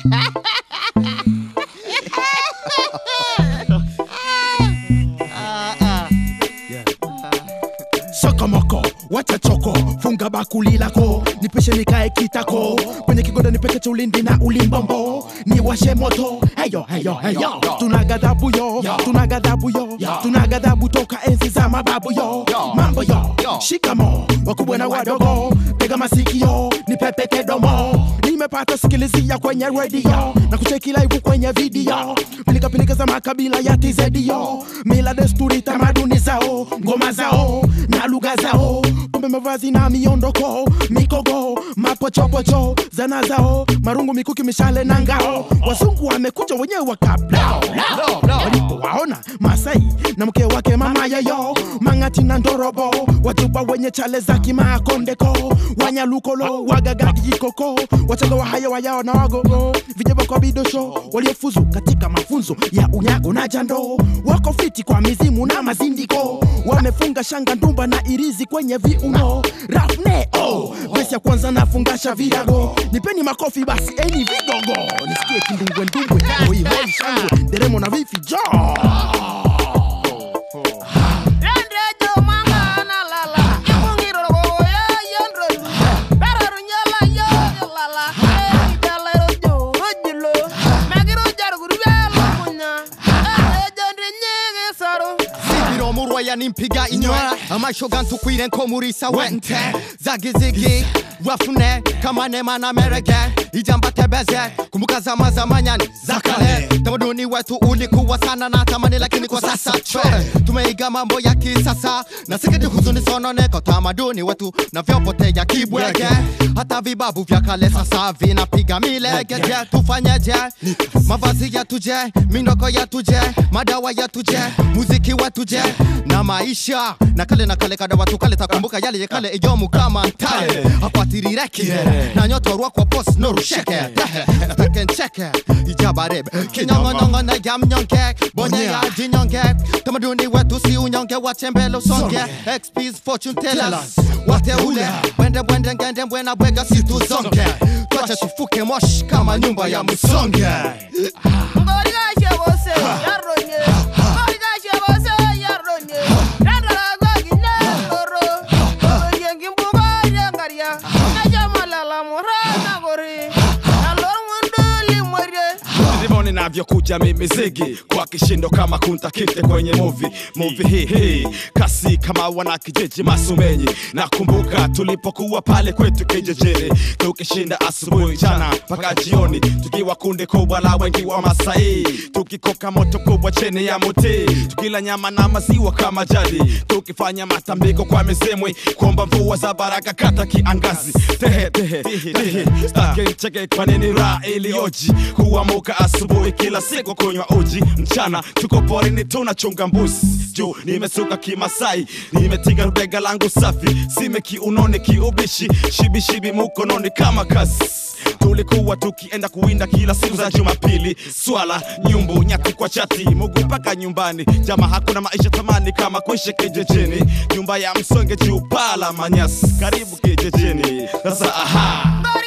sokomoko wacha choko funga bakuli lako nipishe nikae kitako kwenye kigoda nipeke cha ulindi na ulimbombo niwashe moto heyo heyo heyo tuna gadhabu yo tuna gadhabu yo tuna gadhabu toka enzi za mababu yo mambo yo shikamo wakubwa na wadogo tega masikio nipepete domo nimepata sikilizia kwenye redio na kucheki live kwenye video pilika pilika za makabila ya tizedio mila desturi tamaduni zao ngoma zao na lugha zao pombe mavazi na miondoko mikogo mapochopocho zana zao marungu mikuki mishale na ngao wazungu wamekuja wenyewe wakablao walipowaona masai na mke wake mama yayo mang'ati na ndorobo wajuba wenye chale za kimaakondeko wanyalukolo wagagagikoko wachaga wahaya wayao na wagogo vijeba kwa bidosho waliofuzu katika mafunzo ya unyago na jando wako fiti kwa mizimu na mazindiko wamefunga shanga ndumba na irizi kwenye viuno rafne oh. besi ya kwanza nafungasha virago nipeni makofi basi eni vigogo nisikie kindumbwe ndumbwe hoi hoi shangwe deremo na vifi jo Rendejo mangana lala, imungiro go ya yandro. Bararu nyala yo lala, eh jala rojo rojilo. Magiro jar gurbela kunya, eh jandre nyege saro. Sibiro murwaya nimpiga inywa amashoga ntukwire nko muri sawente zagizigi wafune kama nema na merege ijamba tebeze kumbuka zama za manyani za kale tamaduni wetu ulikuwa sana na tamani lakini kwa sasa chwe tumeiga mambo ya kisasa na sikiti huzuni sononeko tamaduni wetu na vyopotea kibwege hata vibabu vya kale sasa vinapiga milege je tufanyeje mavazi yatuje mindoko yatuje madawa yatuje muziki watuje na maisha na kale na kale kada watu kale takumbuka yale ya kale iyomu kama ntale apatirireke na nyoto rwakwa pos norusheke takencheke ijabarebe kinyongonyongo na yamnyonge bonye ya jinyonge tamaduni wetu si unyonge watembele usonge xps fortune tellers wateule bwende bwende ngende mbwena bwega situzonge twache tufuke moshi kama nyumba ya msonge Ngori ga shebose, yaronye. Ngori ga shebose, yaronye. Rendara go gine loro. Yengi mbuga yengaria. Naja malala murana gori. Nalor ngunduli mwere. ndivyo ninavyokuja mimi zigi kwa kishindo kama kunta kite kwenye movie movie hii hii kasi kama wana kijiji masumenyi nakumbuka tulipokuwa pale kwetu kijijini tukishinda asubuhi mchana mpaka jioni tukiwa kundi kubwa la wengi wa masai tukikoka moto kubwa chini ya muti tukila nyama na maziwa kama jadi tukifanya matambiko kwa mizimwi kuomba mvua za baraka kata kiangazi tehe tehe tehe stake ncheke kwa nini raha iliyoji kuamuka asubuhi kila siku kunywa uji mchana tuko porini tunachunga mbuzi juu nimesuka kimasai nimetiga rubega langu safi sime kiunoni kiubishi shibishibi mukononi kama kazi tulikuwa tukienda kuwinda kila siku za jumapili swala nyumbu nyati kwa chati mugu mpaka nyumbani jama hakuna maisha tamani kama kuishi kijijini nyumba ya msonge juu pala manyasi karibu kijijini sasa aha Ngori